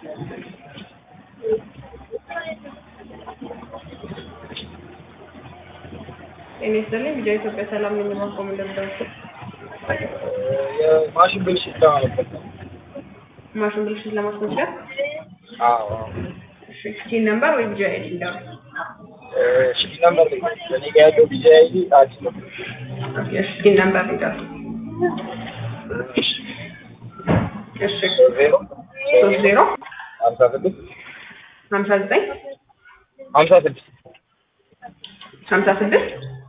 ጤና ይስጥልኝ ቪዲዮ ኢትዮጵያ ሰላም ነኝ ማቆም እንደምደርስ የማሽን ብልሽት ለማለት ነው። ማሽን ብልሽት ለማስመዝገብ አዎ እሺ ሲን ነምበር ወይ ቪዲዮ አይዲ እንዳው እሺ ነምበር ላይ እኔ ጋር ያለው ቢዚ አይዲ አዲስ ነው። እሺ ሲን ነምበር እንዳው እሺ ዜሮ ሶስት ዜሮ ሀምሳ ስድስት ሀምሳ ዘጠኝ ሀምሳ ስድስት ሀምሳ ስድስት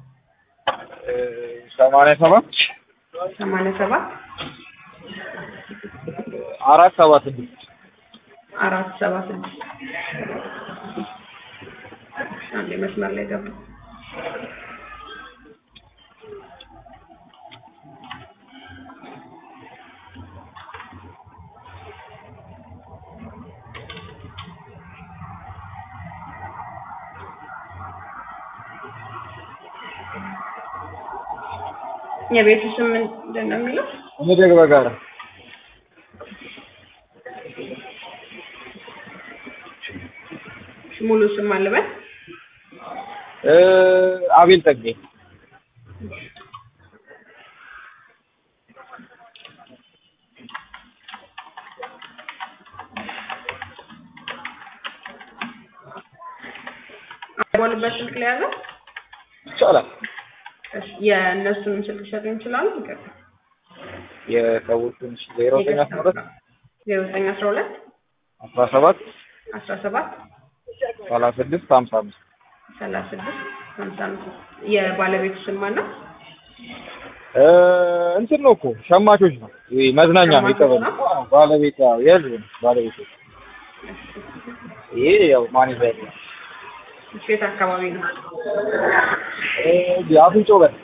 ሰማንያ ሰባት ሰማንያ ሰባት አራት ሰባ ስድስት አራት ሰባ ስድስት አንዴ መስመር ላይ ገባ የቤቱ ስም ምንድን ነው የሚለው? መደግ በጋራ ሙሉ ስም አልበል አቤል ጠጌ ቦልበት ስልክ ላይ ያዘው ይቻላል። የእነሱንም ስልክ ሊሰጡኝ ይችላሉ። ይቀጥል። የሰዎቹን ዜሮ ዘጠኝ አስራ ሁለት ዜሮ ዘጠኝ አስራ ሁለት አስራ ሰባት አስራ ሰባት ሰላሳ ስድስት ሀምሳ አምስት ሰላሳ ስድስት ሀምሳ አምስት የባለቤቱ ስም ማነው? እንትን ነው እኮ ሸማቾች ነው። ይሄ መዝናኛ ነው ሸማቾች የቀበሌ ነው? አዎ፣ ባለቤት ያው የህዝብ ነው ባለቤት። ይሄ ያው ማን ይዛል እሺ፣ የት አካባቢ ነው? እ አፍንጮ በር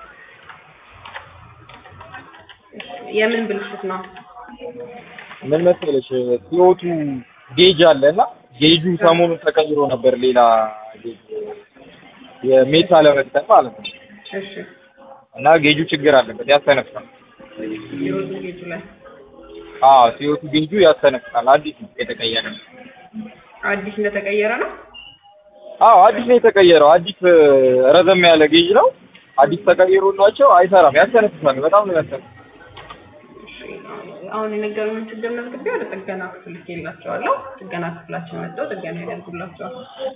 የምን ብልሽት ነው? ምን መሰለሽ ሲወቱ ጌጅ አለ እና ጌጁ ሰሞኑን ተቀይሮ ነበር ሌላ ጌጅ የሜታ ለመግጠም ማለት ነው እሺ፣ እና ጌጁ ችግር አለበት ያስተነፍሳል። የወጡ ጌቱ ላይ አዎ ሲወቱ ጌጁ ያስተነፍሳል። አዲስ ነው የተቀየረ። አዲስ እንደተቀየረ ነው። አዎ አዲስ ነው የተቀየረው። አዲስ እ፣ ረዘም ያለ ጌጅ ነው። አዲስ ተቀይሮላቸው አይሰራም፣ ያስተነፍሳል። በጣም ነው ያስተነፍሳል። እሺ፣ አሁን የነገሩኝን ችግር መዝግቤ ወደ ጥገና ክፍል ልኬላቸዋለሁ። ጥገና ክፍላችን መጥተው ጥገና ያደርጉላቸዋል።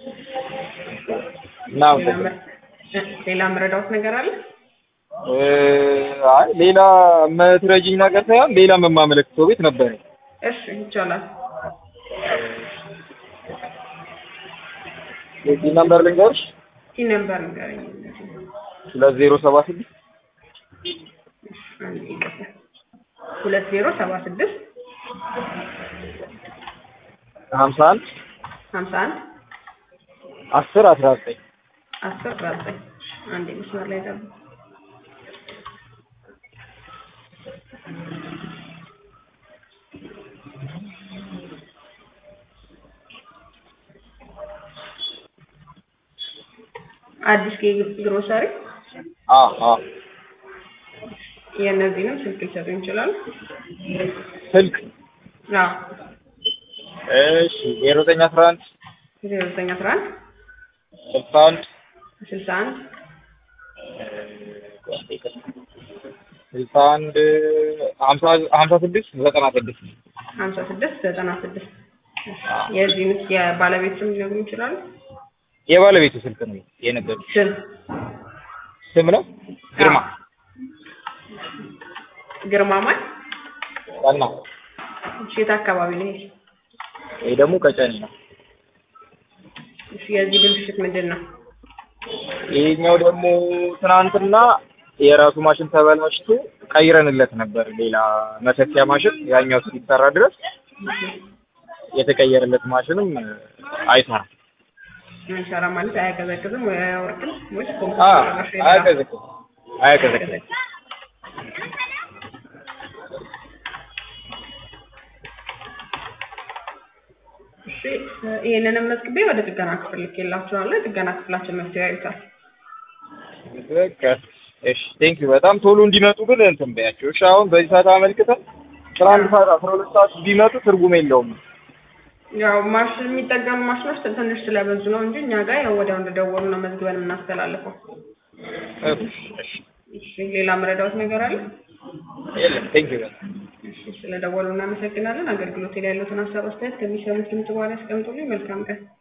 እና ሌላ ምር- እ፣ ሌላ ምረዳውት ነገር አለ? እ፣ አይ ሌላ የምትረጂኝ ነገር ሳይሆን ሌላ የማመለክተው ቤት ነበረ። እሺ፣ ይቻላል። የዚህ ነምበር ልንገርሽ ይህ ነምበር ንገረኝ። ሁለት ዜሮ ሰባ ስድስት አንዴ ይቅርታ። ሁለት ዜሮ ሰባ ስድስት ሀምሳ አንድ ሀምሳ አንድ አስር አስራ ዘጠኝ አስር አስራ ዘጠኝ አንዴ መስመር ላይ ገባ። አዲስ ግሮሰሪ አዎ አዎ የእነዚህንም ስልክ ሊሰጡኝ ይችላሉ? ስልክ አዎ እሺ ዜሮ ዘጠኝ አስራ አንድ ዜሮ ዘጠኝ አስራ አንድ ስልሳ አንድ ስልሳ አንድ ስልሳ አንድ ሀምሳ ሀምሳ ስድስት ዘጠና ስድስት ሀምሳ ስድስት ዘጠና ስድስት የዚህን የባለቤት ስም ሊነግሩኝ ይችላሉ? የባለቤቱ ስልክ ነው የነገሩኝ። ስም ስም ነው ግርማ ግርማ ማን? ዋና እሺ፣ የት አካባቢ ነው ይሄ? ይሄ ደግሞ ቀጨኔ ነው። እሺ፣ የዚህ ብልሽት ምንድን ነው? ይሄኛው ደግሞ ትናንትና የራሱ ማሽን ተበላሽቶ ቀይረንለት ነበር ሌላ መሰኪያ ማሽን ያኛው እስኪሰራ ድረስ የተቀየረለት ማሽንም አይሰራም። አይሰራ ማለት አያቀዘቅዝም ወይ አያወርድም ወይስ አ ኮምፒውተር ራሱ የለም? አያቀዘቅዝም አያቀዘቅዝም። እሺ ይሄንንም መዝግቤ ወደ ጥገና ክፍል ልኬላችኋለሁ። የጥገና ክፍላችን መፍትሄ ያዩታል። በቃ እሺ ቴንክ ዩ በጣም ቶሎ እንዲመጡ ግን እንትን በያቸው እሺ። አሁን በዚህ ሰዓት አመልክተን አስራ አንድ ሰዓት አስራ ሁለት ሰዓት ቢመጡ ትርጉም የለውም። ያው ማሽ የሚጠገኑ ማሽኖች ትንሽ ስለበዙ ነው እንጂ እኛ ጋር ያው ወዲያው እንደደወሉ ነው መዝግበን የምናስተላልፈው። እሺ እሺ እሺ ሌላ መረዳዎት ነገር አለ? የለም ቴንኪው በጣም እሺ ስለደወሉ እናመሰግናለን። አገልግሎት ላይ ያሉትን ሀሳብ አስተያየት ከሚሰሙት ድምጽ በኋላ ያስቀምጡልኝ። መልካም ቀን